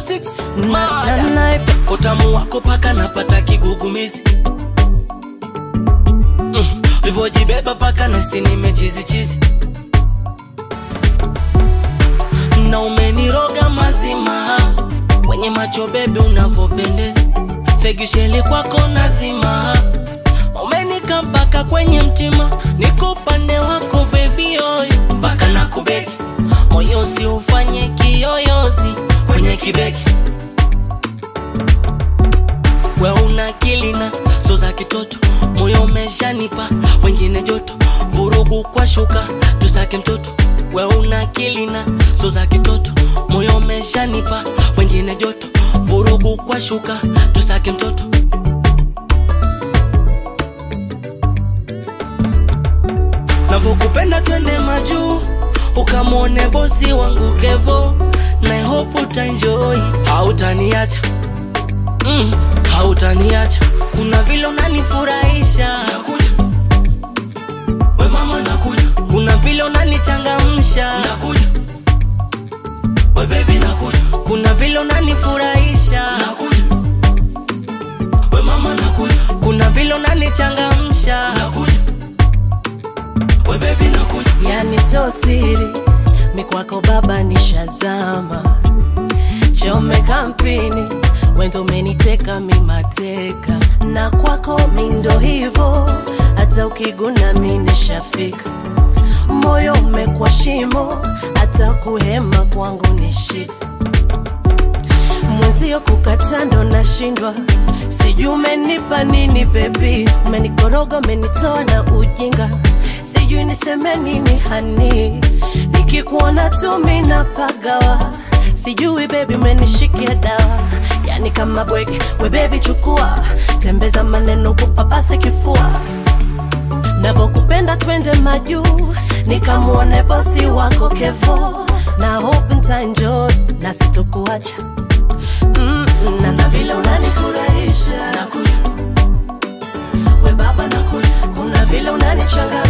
06 na mada. sana Utamu wako paka napata kigugumizi mm. Ulivyojibeba paka nasi nimechizichizi na umeniroga mazima wenye macho bebe unavyopendeza fegisheli kwako nazima umenika mpaka kwenye mtima niko upande wako bebi oy mpaka na kubeki moyo usiufanye kiyoyozi kwenye kibeki we una kilina so za kitoto moyo umeshanipa wengine joto vurugu kwa shuka tusake mtoto we una kilina so za kitoto moyo umeshanipa wengine joto vurugu kwa shuka tusake mtoto navyokupenda twende majuu ukamwone bosi wangu kevo na hope utaenjoy hautaniacha mm, hautaniacha kuna vile unanifurahisha nakuja we mama nakuja kuna vile unanichangamsha nakuja we baby nakuja kuna vile unanifurahisha nakuja we mama nakuja kuna vile unanichangamsha nakuja we baby nakuja yani so siri mikwako baba ni shazama chome kampini wendo umeniteka mimateka na kwako mindo hivo hata ukiguna minishafika moyo umekwa shimo hata kuhema kwangu ni shida mwenzio kukatando nashindwa sijui umenipa nini bebi umenikoroga umenitoa na ujinga sijui niseme nini hani nikikuona tu minapagawa sijui bebi umenishikia dawa yani kama bwege we bebi chukua tembeza maneno kupapase kifua navokupenda twende majuu nikamwone bosi wako kevo na hope ntaenjoy na sitokuacha mm, na na vile unanifurahisha nakuja we baba nakuja kuna vile unanichanga